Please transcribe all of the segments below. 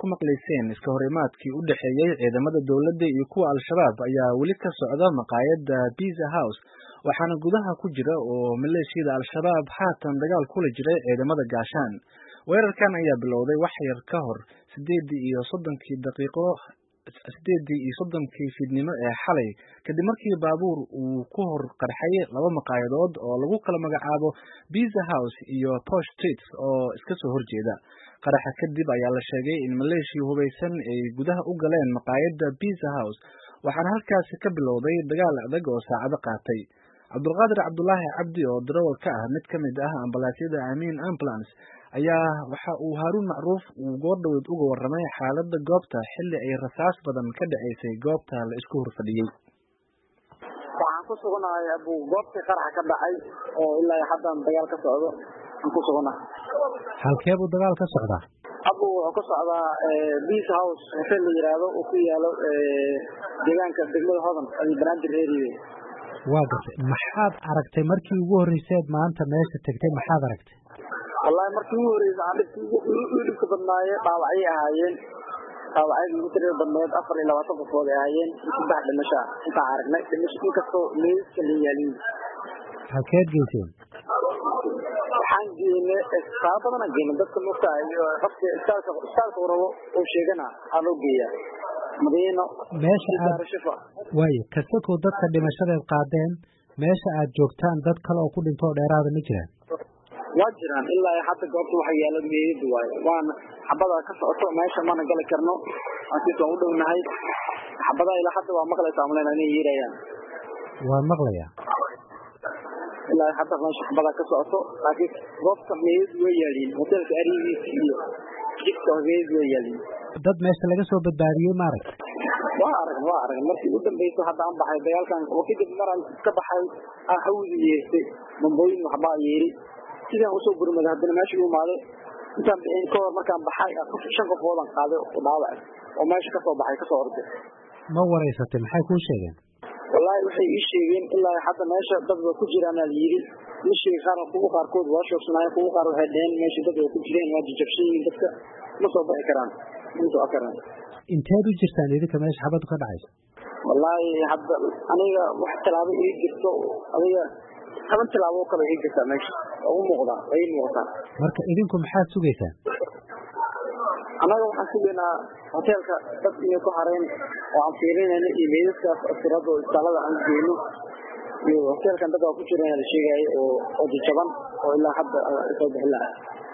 maqlayseen iska horimaadkii u dhexeeyey ciidamada dowladda iyo kuwa al-shabaab ayaa weli ka socda maqaayadda Pizza House waxaana gudaha ku jira oo maleeshiyada al-shabaab haatan dagaal kula jiray ciidamada gaashaan weerarkan ayaa bilowday wax yar ka hor sideedii iyo soddonkii daqiiqo sideedii iyo soddonkii fiidnimo ee xalay kadib markii baabuur uu ku hor qarxay laba maqaayadood oo lagu kala magacaabo Pizza House iyo Posh Street oo iska soo horjeeda qaraxa kadib ayaa la sheegay in maleeshiya hubaysan ay gudaha u galeen maqaayadda Pizza House waxaana halkaasi ka bilowday dagaal adag oo saacado qaatay cabdulqaadir cabdulaahi cabdi oo darawal ka ah mid ka mid ah ambalaasyada amiin ambulance ayaa waxa uu haaruun macruuf uu goordhoweed uga warramay xaaladda goobta xilli ay rasaas badan ka dhaceysay goobta la isku horfadhiyey waxaan ku suganahay abu goobtii qaraxa ka dhacay oo ilaa haddan dagaal ka socdo aan ku suganahay halkee buu dagaal ka socdaa abu wuxuu ka socdaa beace house hotel la yiraahdo oo ku yaalo deegaanka degmada hodan ay banaadir area waa gartay maxaad aragtay markii ugu horreyseed maanta meesha tegtay maxaad aragtay wallahi markii ugu horreysay aan dhibka ugu dhibka badnaaye dhaawacyay ahaayeen dhaawacyadii ugu tirada badneed afar iyo labaatan qofood ay ahaayeen saddex dhimasho ah intaan aragnay dhimasho inkastoo meeska la yaaliin halkeed geyseen waxaan geynay saaba badan aan geynay dadka mogtahay qofka istaalka istaalka uu rabo uu sheegana aa loo geeyaa madiino meesha aad waayo kasakoo dadka dhimashadeed qaadeen meesha aad joogtaan dad kale oo ku dhintoo dheeraada ma jiraan waa jiraan ilaa hadda goobta waxa yaalo meeyadu waayo waana xabada ka socoto meesha mana gali karno aankiis waan u dhownahay xabada ilaa hadda waa maqlaysa amlena inay yeerayaan waan maqlayaa ilaa hadda meesha xabada ka socoto laakiin goobta meeyadu way yaaliin hotelka arigiisa iyo jidka meeyadu way yaaliin dad meesha laga soo badbaadiyey maaragta waa arag waa arag markii u dambeysay hadda aan baxay dagaalkan oo kadib maraan ka baxay aan hawdi yeestay bambooyin waxbaa yeeri sidaan usoo gurmaday haddana meesha u imaaday intaan bixin ka hor markaan baxay shan qofoodan qaaday oo dhaawac oo meesha kasoo baxay kasoo orday ma wareysatay maxay kuu sheegeen wallaahi waxay ii sheegeen ilaa hadda meesha dad waa ku jiraan aa layidhi ma sheegi qaar kuwa qaarkood waa shoogsanaayeen kuwa qaar waxay dheheen meesha dad waa ku jireen waa jajabsan yihiin dadka ma soo bixi karaan intuu akaraan inteed u jirtaan idinka meesha xabadu ka dhacaysa wallaahi hadda aniga wax tallaabo ii jirto adiga toban tilaabo kale ii jirtaa meesha waa u muuqdaa waa ii muuqataa marka idinku maxaad sugaysaan annaga waxaan sugaynaa hoteelka dad inay ku hareen oo aan fiirinayno iyo meedaskaas asirada oo istaalada aan geyno iyo hoteelkan dad waa ku jiraan la sheegaayo oo oo jajaban oo ilaa hadda soo bixin lahaa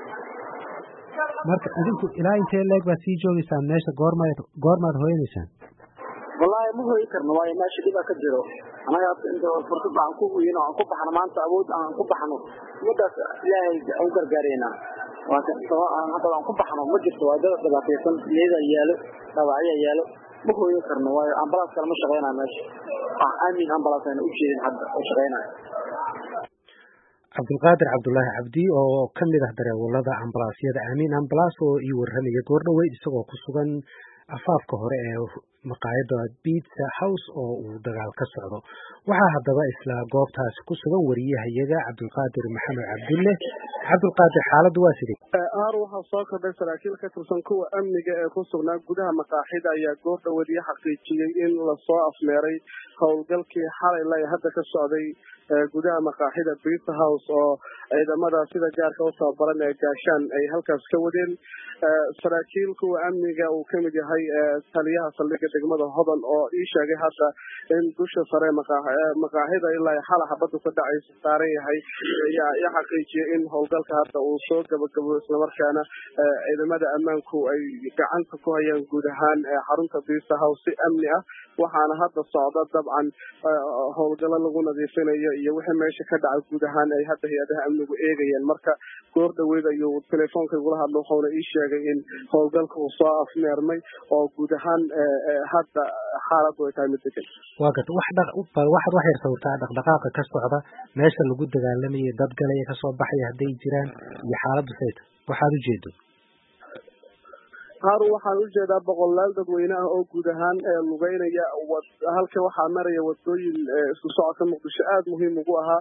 marka idinku ilaa intee leeg baad sii joogeysaan meesha goormaad goormaad hooyanaysaan wallaahi ma hooyi karno waayo meesha dhibaa ka jiro anaga inta fursad aan ku huyino aan ku baxno maanta awood aan ku baxno umadaas ilaahay aan u gargaareynaa hadda aan ku baxno ma jirto waa dad dhibaataysan meeda yaalo dhaawacyaa yaalo ma hooyi karno waayo ambalaas kale ma shaqeynayo meesha aamin ambalaas ayna u jeedin hadda oo shaqeynayo cabdulqaadir cabdulaahi cabdi oo ka mid ah dareewalada ambalaasyada amiin ambalaas oo ii warramaya goordhoweyd isagoo ku sugan afaafka hore ee maqaayadda pizza house oo uu dagaal ka socdo waxaa haddaba isla goobtaasi ku sugan wariyahayaga cabdulqaadir maxamed cabdulle cabdulqaadir xaaladdu waa sidee aar waxaa soo kordhay saraakiil ka tirsan kuwa amniga ee ku sugnaa gudaha maqaaxida ayaa goordhowediyo xaqiijiyey in lasoo afmeeray howlgalkii xalay la hadda ka socday gudaha maqaaxida pizza house oo ciidamada sida gaarka u tababaran ee gaashaan ay halkaas ka wadeen saraakiil kuwa amniga uu kamid yahay taliyaha saldhigga degmada hodan oo ii sheegay hadda in dusha sare maqaaxida ilaa xala xabadu ka dhacaysa saaran yahay ayaa i xaqiijiyay in howlgalka hadda uu soo gabagabo islamarkaana ciidamada ammaanku ay gacanta ku hayaan guud ahaan xarunta pizza house si amni ah waxaana hadda socda dabcan howlgalo lagu nadiifinayo iyo wixii meesha ka dhaca guud ahaan ay hadda hay-adaha amnigu eegayeen marka goor dhaweyd ayuu telefoonka igula hadlo wuxuuna ii sheegay in howlgalka uu soo afmeermay oo guud ahaan hadda xaaladdu ay tahay mid degan waa garta wax dhaq waxaad wax yar sawirtaa dhaqdhaqaaqa ka socda meesha lagu dagaalamayay dad galaya kasoo baxaya hadday jiraan iyo xaaladdu sayta waxaad ujeedo haarun waxaan ujeedaa boqolaal dadweyne ah oo guud ahaan lugeynaya halka waxaa maraya wadooyin isku socodka muqdisho aada muhiim ugu ahaa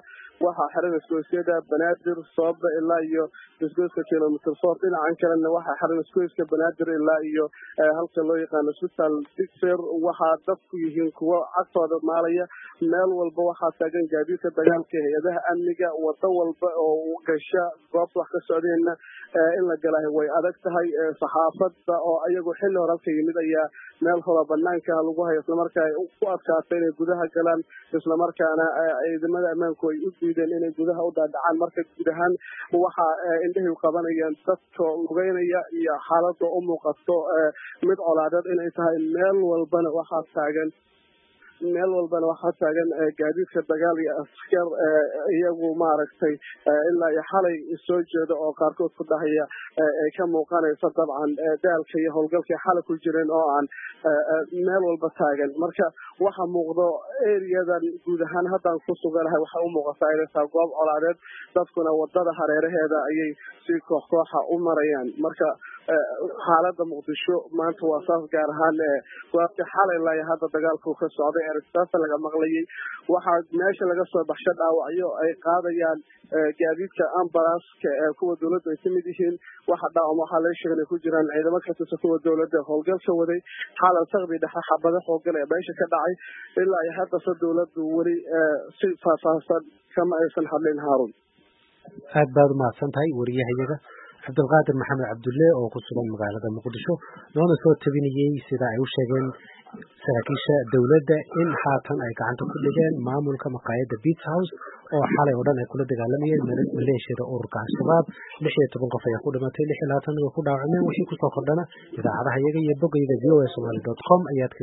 waxaa xiran isgoysyada banaadir soobe ilaa iyo isgoyska kilomitr four dhinacan kalena waxaa xiran isgoyska banaadir ilaa iyo halka loo yaqaano isbitaal digser waxaa dadku yihiin kuwo cagtooda maalaya meel walba waxaa taagan gaadiidka dagaalka hay-adaha amniga wado walba oo gasha goobta wax ka socdeenna in la galaayo way adag tahay saxaafadda oo iyagoo xilli hore halka yimid ayaa meel hore banaanka lagu hayo islamarkaa ay ku adkaatay inay gudaha galaan islamarkaana ciidamada ammaanku ay u diideen inay gudaha u dhaadhacaan marka guud ahaan waxa indhahay qabanayaan dadka lugeynaya iyo xaalada u muuqato mid colaadeed inay tahay meel walbana waxaa taagan meel walbana waxaa taagan gaadiidka dagaal iyo askar iyagu maaragtay ilaa iyo xalay soo jeeda oo qaarkood ku dhahaya ay ka muuqanaysa dabcan daalka iyo howlgalkay xalay ku jireen oo aan meel walba taagan marka waxa muuqdo eriyadan guud ahaan haddaan ku suganahay waxay u muuqataa inay tahay goob colaadeed dadkuna wadada hareeraheeda ayay si koox kooxa u marayaan marka xaalada muqdisho maanta waa saas gaar ahaan goobta xalay ilaa hadda dagaalku ka socday eristaasa laga maqlayay waxaa meesha laga soo baxsho dhaawacyo ay qaadayaan gaadiidka ambalaaska kuwa dowladda ay kamid yihiin waxa dhaawam waxaa laga sheegay inay ku jiraan ciidamo ka tirsan kuwa dowladda howlgalka waday xaalan sakdi dhexe xabado howlgal ee meesha ka dhacay ilaa iyo haddase dowladdu weli si faahfaahsan kama aysan hadlin haarun aad baad umahadsan tahay wariyahayaga cabdulqaadir maxamed cabdulle oo ku sugan magaalada muqdisho noona soo tabinayey sida ay u sheegeen saraakiisha dowladda in haatan ay gacanta ku dhigeen maamulka maqaayadda beats house oo xalay oo dhan ay kula dagaalamayeen maleeshiyada ururka al-shabaab lix iyo toban qof ayaa ku dhimatay lix iyo labaatan way ku dhaawacmeen wixii kusoo kordhana idaacadaha iyaga iyo bogayda v o a somaly dot com ayaad